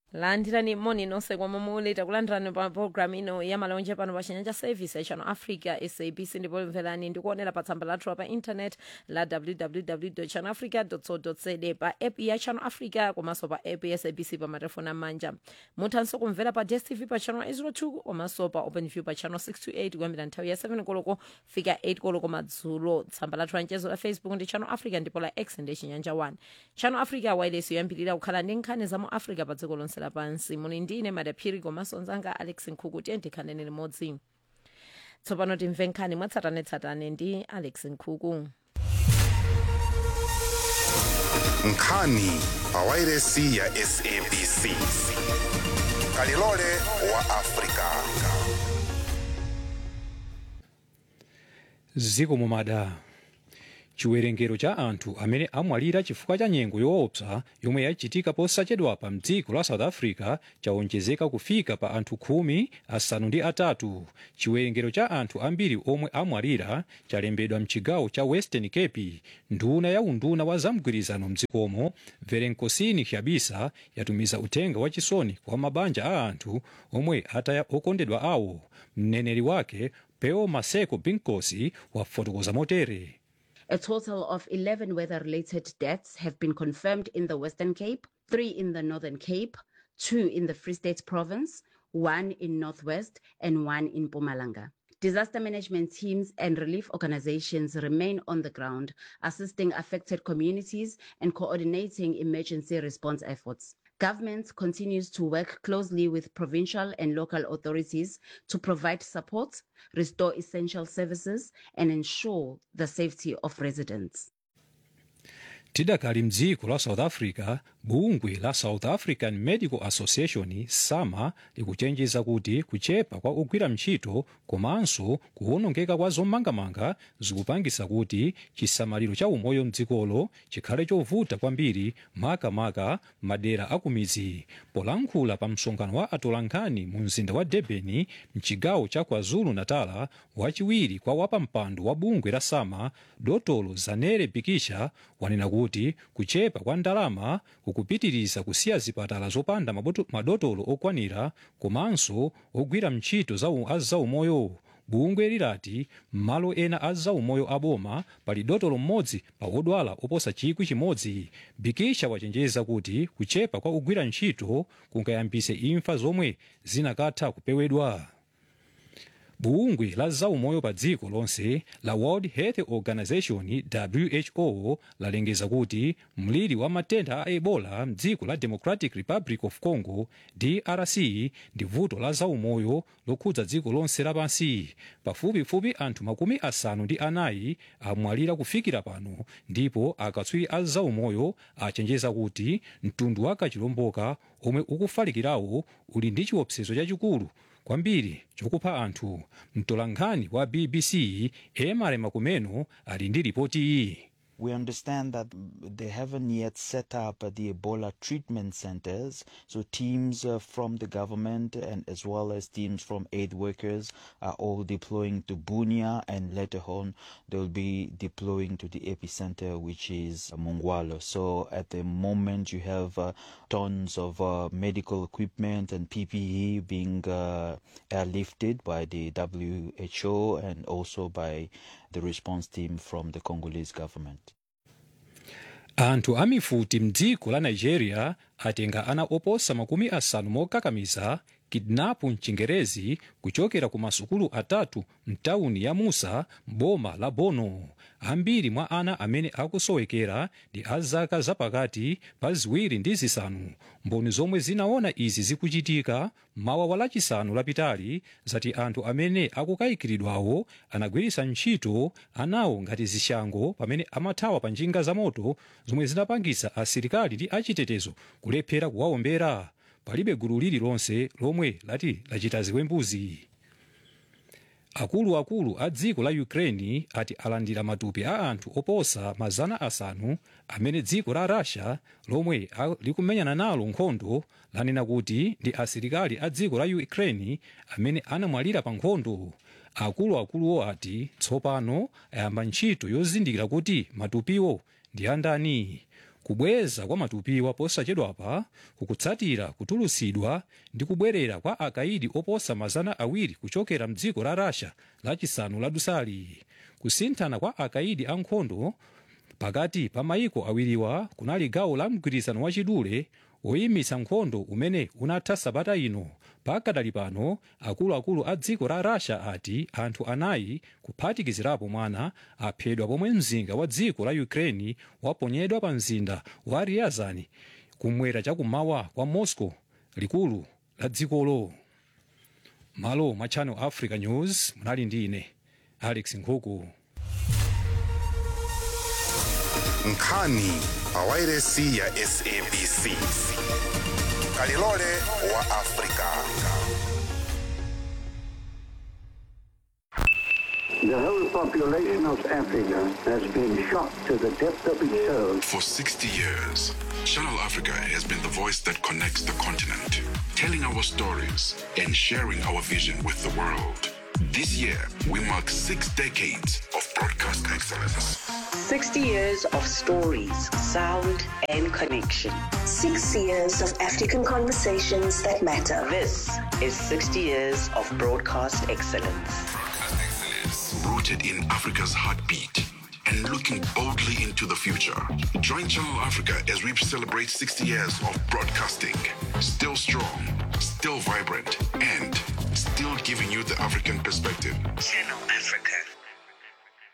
landirani moni nonse komwe muli takulandirani pa programu ino ya malonje pano pa chinyanja service ya channel africa sabc ndipo mverani ndikuonera pa tsamba lathu pa internet la www channel africa co za pa app ya channel africa komanso pa app ya sabc pa matelefoni amanja muthanso kumvera pa dstv pa channel 802 komanso pa openview pa channel 628 kuyambira nthawi ya 7 koloko fika 8 koloko madzulo tsamba lathu la mchezo la facebook ndi channel africa ndipo la x ndi chinyanja 1 channel africa wireless yoyambirira kukhala ndi nkhani za mu africa pa dziko lonse lapansi muli ndine madaphiri komanso nzanga alex nkhuku tiye ndikhanene limodzi tsopano timve nkhani mwatsatanetsatane ndi alex nkhuku nkhani pa wairesi ya sabc kalilole wa afrika ziko mumada chiwerengero cha anthu amene amwalira chifukwa cha nyengo yoopsa yomwe yachitika posachedwapa mdziko la south africa chawonjezeka kufika pa anthu khumi asanu ndi atatu chiwerengero cha anthu ambiri omwe amwalira chalembedwa mchigawo cha western cape nduna ya unduna wa zamgwirizano mdzikomo verenkosini hyabisa yatumiza uthenga wachisoni kwa mabanja a anthu omwe ataya okondedwa awo mneneri wake peo maseko binkosi wafotokoza motere A total of 11 weather related deaths have been confirmed in the Western Cape, three in the Northern Cape, two in the Free State Province, one in Northwest, and one in Pumalanga. Disaster management teams and relief organizations remain on the ground, assisting affected communities and coordinating emergency response efforts. Government continues to work closely with provincial and local authorities to provide support, restore essential services, and ensure the safety of residents. tidakali mdziko la south africa bungwe la south african medical association sama likuchenjeza kuti kuchepa kwa ogwira ntchito komanso kuwonongeka kwa zomangamanga zikupangisa kuti chisamaliro cha umoyo mdzikolo chikhale chovuta kwambiri makamaka madera akumidzi polankhula pa msonkhano wa atolankhani mu mzinda wa durban mchigawo cha kwazulu natala wachiwiri kwa wapampando wa bungwe la sama dotolo zanere bikisha wanena kuti kuchepa kwa ndalama kukupitiriza kusiya zipatala zopanda maboto- madotolo okwanira komanso ogwira ntchito za- a zaumoyo bungwe lilati m'malo ena a zaumoyo aboma pali dotolo mmodzi pa odwala oposa chikwi chimodzi bikisha wachenjeza kuti kuchepa kwa ogwira ntchito kungayambise imfa zomwe zinakatha kupewedwa bungwe la zaumoyo pa dziko lonse la world health organization who lalengeza kuti mliri wa matenda a ebola mdziko la democratic republic of congo drc ndi vuto la zaumoyo lokhudza dziko lonse lapansi pafupifupi anthu makumi asanu ndi anayi amwalira kufikira pano ndipo akatswiri a zaumoyo achenjeza kuti mtundu wa kachilomboka omwe ukufalikirawo uli ndi chiopsezo chachikulu kwambiri chokupha anthu mtolankhani wa bbc emare makumeno ali ndi ripoti iyi We understand that they haven't yet set up uh, the Ebola treatment centers. So teams uh, from the government and as well as teams from aid workers are all deploying to Bunia and later on they'll be deploying to the epicenter, which is Mongwalo. So at the moment you have uh, tons of uh, medical equipment and PPE being uh, airlifted by the WHO and also by the response team from the Congolese government. anthu amifuti mdziko la nigeria atenga ana oposa makumi asanu mokakamiza kidnapu mchingerezi kuchokera ku masukulu atatu mtawuni ya musa boma la bono ambiri mwa ana amene akusowekera ndi a zaka zapakati pa ziwiri ndi zisanu mboni zomwe zinaona izi zikuchitika mawa wa lachisanu lapitali zati anthu amene akukayikiridwawo anagwiritsa ntchito anawo ngati zishango pamene amathawa pa njinga za moto zomwe zinapangisa asilikali ndi achitetezo kulephera kuwawombera palibe gulu lililonse lomwe lati lachita ziwembuzi akuluakulu a dziko la ukraine ati alandira matupi a anthu oposa mazana asanu amene dziko la russia lomwe a- likumenyana nalo nkhondo lanena kuti ndi asilikali a dziko la ukraine amene anamwalira pa nkhondo akuluakuluwo ati tsopano ayamba ntchito yozindikira kuti matupiwo ndi andani kubweza kwa matupiwa posachedwapa kukutsatira kutulutsidwa ndi kubwerera kwa akaidi oposa mazana awiri kuchokera mdziko la russia lachisanu ladusali kusinthana kwa akaidi ankhondo pakati pa mayiko awiriwa kunali gawo la mgwirizano wachidule woyimitsa nkhondo umene unatha sabata ino pakadali pano akuluakulu a dziko la russia ati anthu anayi kuphatikizirapo mwana aphedwa pomwe mzinda wa dziko la ukraine waponyedwa pa mzinda wa ryazani kumwera chakummawa kwa moscow likulu la dzikolo malo mwa channel africa news munali ndi ine alex nkhuku nkhani pawairesi ya sabc kalilole wa afrika The whole population of Africa has been shocked to the depth of its soul. For 60 years, Channel Africa has been the voice that connects the continent, telling our stories and sharing our vision with the world. This year, we mark six decades of broadcast excellence. 60 years of stories, sound, and connection. Six years of African conversations that matter. This is 60 years of broadcast excellence. Broadcast excellence, rooted in Africa's heartbeat and looking boldly into the future. Join Channel Africa as we celebrate 60 years of broadcasting. Still strong, still vibrant, and still giving you the African perspective. Channel Africa,